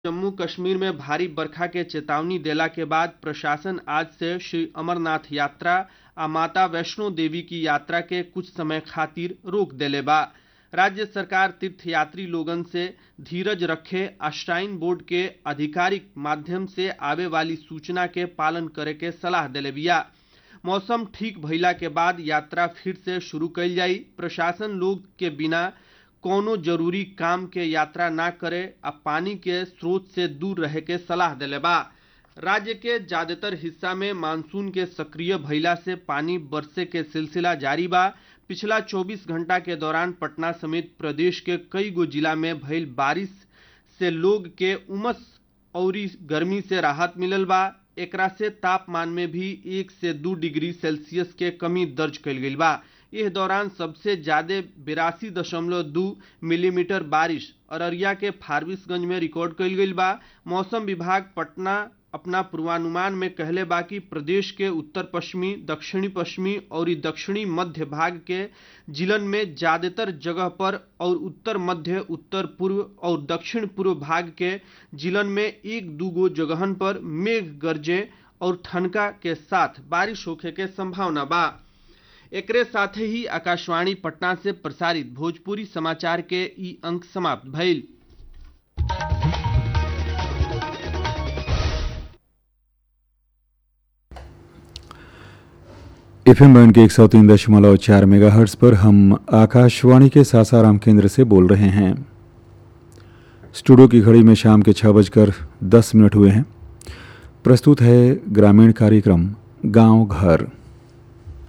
जम्मू कश्मीर में भारी बरखा के चेतावनी देला के बाद प्रशासन आज से श्री अमरनाथ यात्रा आ माता वैष्णो देवी की यात्रा के कुछ समय खातिर रोक देले बा राज्य सरकार तीर्थयात्री लोगन से धीरज रखे आ श्राइन बोर्ड के आधिकारिक माध्यम से आवे वाली सूचना के पालन करे के सलाह देले बिया मौसम ठीक भइला के बाद यात्रा फिर से शुरू कइल जाई प्रशासन लोग के बिना कोनो जरूरी काम के यात्रा ना करे आ पानी के स्रोत से दूर रहे के सलाह देले बा राज्य के ज्यादातर हिस्सा में मानसून के सक्रिय भइला से पानी बरसे के सिलसिला जारी बा पिछला 24 घंटा के दौरान पटना समेत प्रदेश के कई गो जिला में भइल बारिश से लोग के उमस औरी गर्मी से राहत मिलल बा एकरा से तापमान में भी एक से दो डिग्री सेल्सियस के कमी दर्ज कइल गइल बा इस दौरान सबसे ज्यादा बिरासी दशमलव दो मिलीमीटर बारिश अररिया के फारबिसगंज में रिकॉर्ड कइल गइल बा मौसम विभाग पटना अपना पूर्वानुमान में कहले बा कि प्रदेश के उत्तर पश्चिमी दक्षिणी पश्चिमी और दक्षिणी मध्य भाग के जिलन में ज्यादातर जगह पर और उत्तर मध्य उत्तर पूर्व और दक्षिण पूर्व भाग के जिलन में एक दू गो जगहन पर मेघ गरजे और ठनका के साथ बारिश होखे के संभावना बा एकरे साथे ही आकाशवाणी पटना से प्रसारित भोजपुरी समाचार के ई अंक समाप्त भइल एफ एम बैंड के एक सौ तीन दशमलव चार मेगा पर हम आकाशवाणी के सासाराम केंद्र से बोल रहे हैं स्टूडियो की घड़ी में शाम के छः बजकर दस मिनट हुए हैं प्रस्तुत है ग्रामीण कार्यक्रम गांव घर